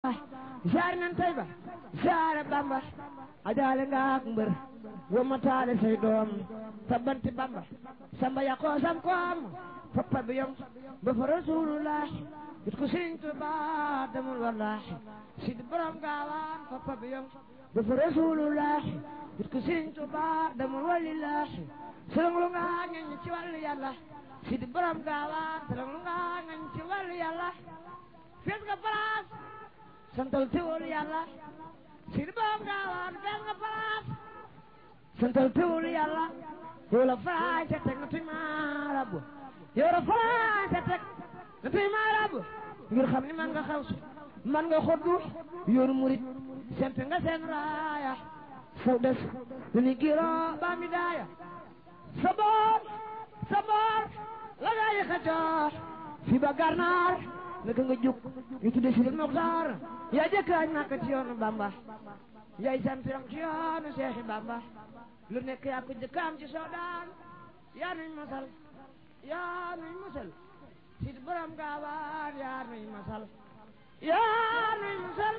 jaar nan tey ba jaare bamba ajaale nga ak mbër wa ma taale say doom tabbanti bamba samba yaqoo sam koom foppa bi yom ba fa rasulullah it ko sëriñ Tuba demul wallahi si di borom gaawaan foppa bi yom ba fa rasulullah it ko sëriñ Tuba demul walillahi sërëng lu nga ngañ ci wàllu yàlla si di borom gaawaan sërëng lu nga ngañ ci wàllu yàlla fees nga place santal teewul yàlla si di borom gaawaan fees nga place santal teewul yàlla yow la faraay te teg na tuy maarabu yow la faraay te teg na tuy maarabu ngir xam ni man nga xaw si man nga xoddu yoonu murit sempe nga seen raaya saw des lu ni giroo baa mi daaya sa boor sa boor la gaa yi xëccoo fi ba garnaar naka nga jóg ñu tudde si Moxtaar yaa jëkkaañ màkk ci yoonu Bamba yaay sant yam ci yoonu Seexi Bamba lu nekk yaa ko jëkkaam ci soodaan yaa nuy masal yaa nuy masal si borom gaawaan yaa nuy masal yaa nuy masal